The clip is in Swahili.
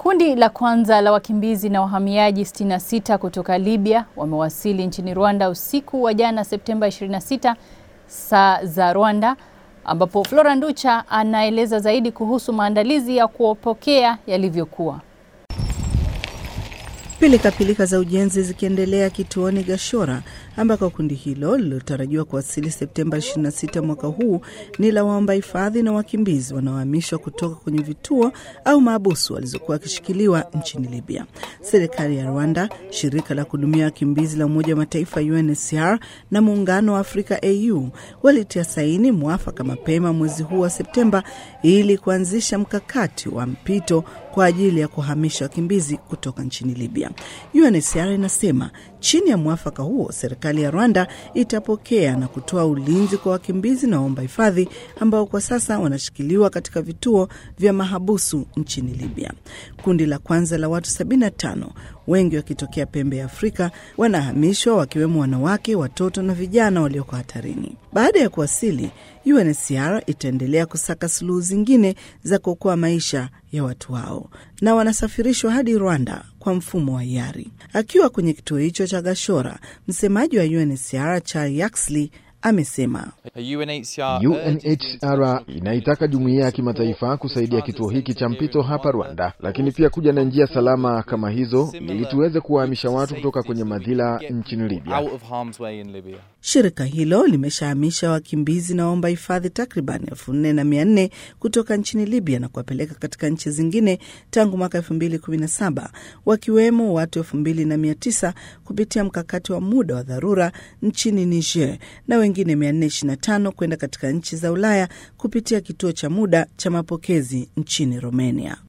Kundi la kwanza la wakimbizi na wahamiaji 66 kutoka Libya wamewasili nchini Rwanda usiku wa jana Septemba 26 saa za Rwanda, ambapo Flora Nducha anaeleza zaidi kuhusu maandalizi ya kuwapokea yalivyokuwa. Pilikapilika za ujenzi zikiendelea kituoni Gashora ambako kundi hilo lililotarajiwa kuwasili Septemba 26 mwaka huu ni la waomba hifadhi na wakimbizi wanaohamishwa kutoka kwenye vituo au maabusu walizokuwa wakishikiliwa nchini Libya. Serikali ya Rwanda, shirika la kuhudumia wakimbizi la Umoja wa Mataifa UNHCR na Muungano wa Afrika AU walitia saini mwafaka mapema mwezi huu wa Septemba ili kuanzisha mkakati wa mpito kwa ajili ya kuhamisha wakimbizi kutoka nchini Libya. UNHCR inasema chini ya mwafaka huo serikali ya Rwanda itapokea na kutoa ulinzi kwa wakimbizi na waomba hifadhi ambao kwa sasa wanashikiliwa katika vituo vya mahabusu nchini Libya. Kundi la kwanza la watu 75 wengi wakitokea pembe ya Afrika wanahamishwa wakiwemo wanawake, watoto na vijana walioko hatarini. Baada ya kuwasili, UNHCR itaendelea kusaka suluhu zingine za kuokoa maisha ya watu hao na wanasafirishwa hadi Rwanda kwa mfumo wa hiari. Akiwa kwenye kituo hicho cha Gashora, msemaji wa UNHCR Charles Yaxley amesema UNHCR inaitaka jumuiya ya kimataifa kusaidia kituo hiki cha mpito hapa Rwanda, lakini pia kuja na njia salama kama hizo ili tuweze kuwahamisha watu kutoka kwenye madhila nchini Libya. Shirika hilo limeshahamisha wakimbizi na waomba hifadhi takriban elfu nne na mia nne kutoka nchini Libya na kuwapeleka katika nchi zingine tangu mwaka elfu mbili kumi na saba wakiwemo watu elfu mbili na mia tisa kupitia mkakati wa muda wa dharura nchini Niger na wengine 425 kwenda katika nchi za Ulaya kupitia kituo cha muda cha mapokezi nchini Romania.